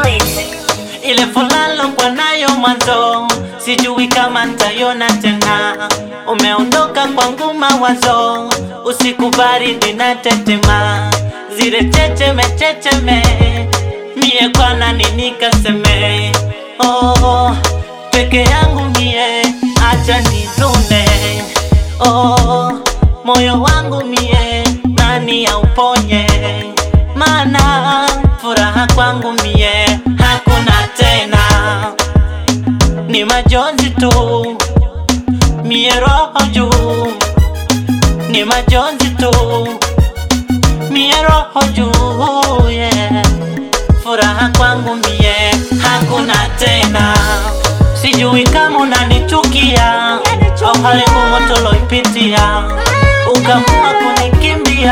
Lyrics. ile furaha lokuwa nayo mwanzo, sijui kama ntaiona tena. Umeondoka kwangu mawazo, usiku baridi na tetema, zile checheme checheme, mie kwana nini kaseme? Oh, peke yangu mie, acha nizune. Oh, moyo wangu mie, nani auponye? Mana furaha kwangu mie hakuna tena, ni majonzi tu, mie roho juu, ni majonzi tu, mie roho juu, yeah. Furaha kwangu mie hakuna tena, sijui kama unanichukia au hali ngumu tuloipitia, ukamua kunikimbia,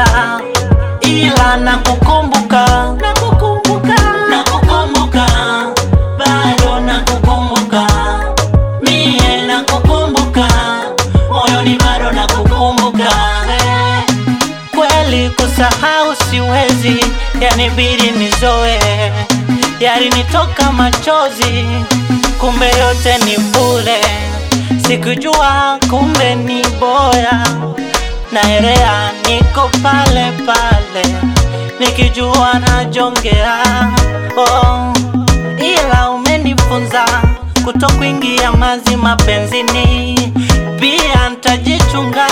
ila nakukumbuka, nakukumbuka, nakukumbuka, bado nakukumbuka, mie nakukumbuka, moyoni bado nakukumbuka eh. Kweli kusahau siwezi, yanibidi nizoe, yalinitoka machozi, kumbe yote ni bure. Sikujua kumbe ni boya, naelea niko pale pale, nikijua najongea oh, ila umenifunza kutokuingia mazi mapenzini, pia ntajichunga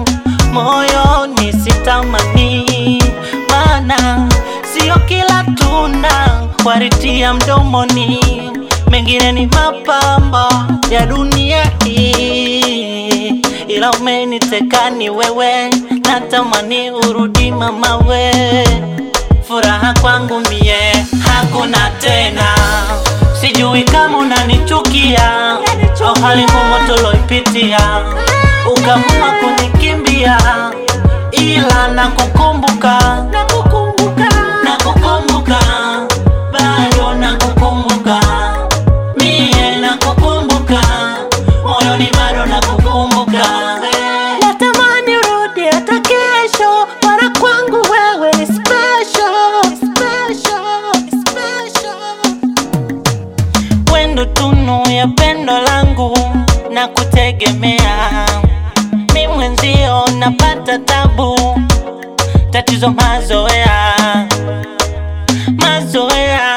moyoni sitamani, maana sio kila tunda waritia mdomoni, mengine ni mapambo ya dunia hii, ila umeniteka ni wewe, natamani urudi mama we, furaha kwangu mie hakuna tena, sijui kama unanichukia au hali ngumu tuloipitia, ukamua kunikimbia, ila nakukumbuka, nakukumbuka, nakukumbuka, bado nakukumbuka, mie nakukumbuka, moyoni bado nakukumbuka. Natamani urudi hata kesho, mara kwangu wewe ni special, special, special wendo tunu ya pendo langu na kutegemea mi mwenzio napata tabu tatizo mazoea mazoea